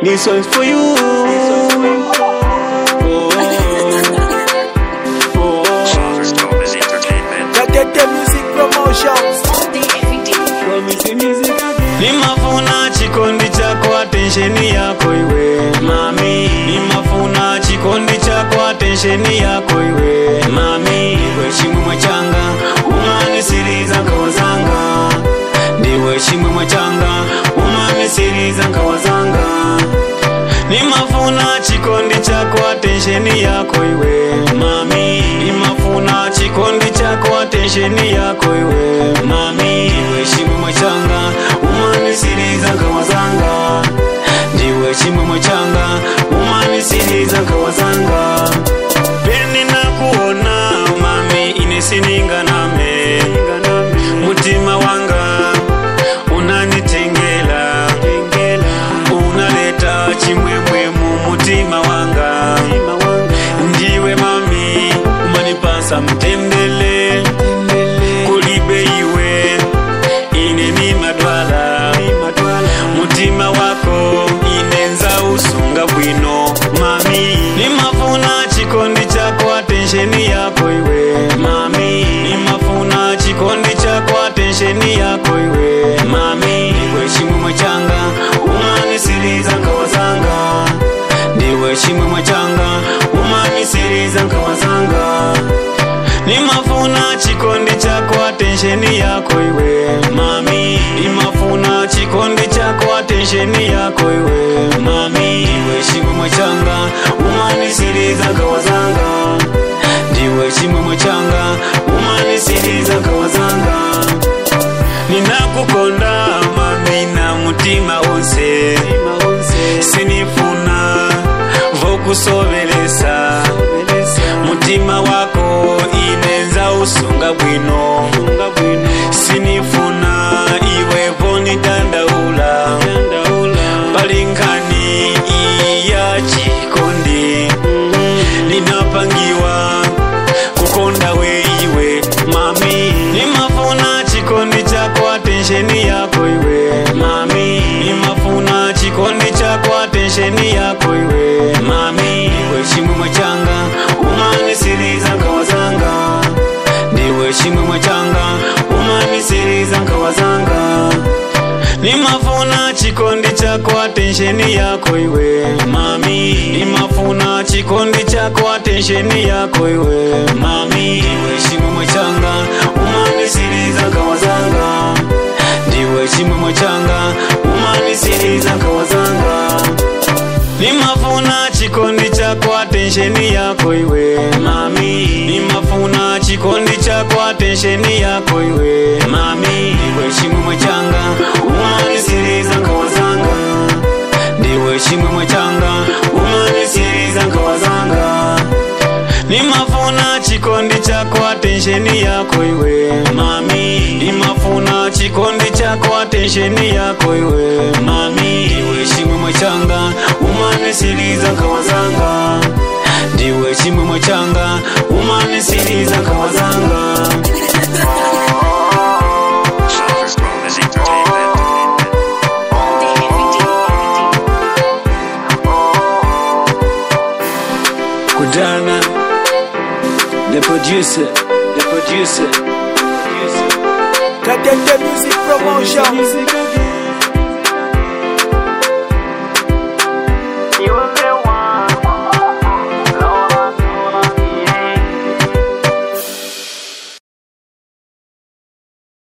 This one's for you. Oh, oh, Father's Thomas Entertainment. Katete Music Promotions. promise music again. Nimafuna chikondi chako atensheni yako iwe mami Nimafuna chikondi chako atensheni yako iwe mami Iwe chimwe changa umanisiriza nkawazanga Ndiwe chimwe changa umanisiriza nkawazanga Nimafuna chikondi chako atensheni yako iwe mami Nimafuna chikondi chako atensheni yako iwe mami Iwe chimwe changa umanisiriza nkawazanga Ndiwe chimwe changa umanisiriza nkawazanga Peni nakuona mami inesininga name Mutima wanga unanitengela unaleta chimwemwe mu mutima wanga ndiwe mami umanipasa mtembele kulibe iwe ine ni madwala mutima wako inenza usunga bwino mami nimafuna chikondi chako atensheni yako iwe mami nimafuna chikondi chako atensheni yako iwe mami iwe chimwemwe changa umanisiriza nkawazanga ndiwe chimwemwe changa umanisiriza nkawazanga nimafuna chikondi chako atensheni yako iwe mami nimafuna chikondi chako atensheni yako iwe mami iwe chimwemwe changa umanisiriza nkawazanga ndiwe chimwemwe changa umanisiriza nkawazanga ninakukonda mami na mutima wonse sinifuna vokusovelesa mutima wako inenza usunga bwino sinifuna iwe vonitandaula palinkani iya chikondi ninapangiwa kukonda we iwe mami nimafuna chikondi chako atensheni yako iwe mami nimafuna chikondi chako atensheni yako iwe mami iwe chimwemwe changa umanisiriza nkawazanga ndiwe chimwemwe changa umanisiriza nkawazanga nimafuna chikondi chako atensheni yako iwe mami nimafuna chikondi chako atensheni yako iwe mami iwe chimwemwe changa umanisiriza nkawazanga ndiwe chimwemwe changa umanisiriza nkawazanga nimafuna chikondi chako atensheni yako iwe mami nimafuna chikondi chako atensheni yako iwe mami iwe chimwemwe changa umanisiriza nkawazanga ndiwe chimwemwe changa umanisiriza nkawazanga nimafuna chikondi chako atensheni yako iwe mami nimafuna chikondi chako atensheni yako iwe mami iwe chimwemwe changa umanisiriza nkawazanga ndiwe chimwemwe changa umanisiriza nkawazanga Father's Thomas Entertainment. kudana the producer the producer Katete Music Promotions. music again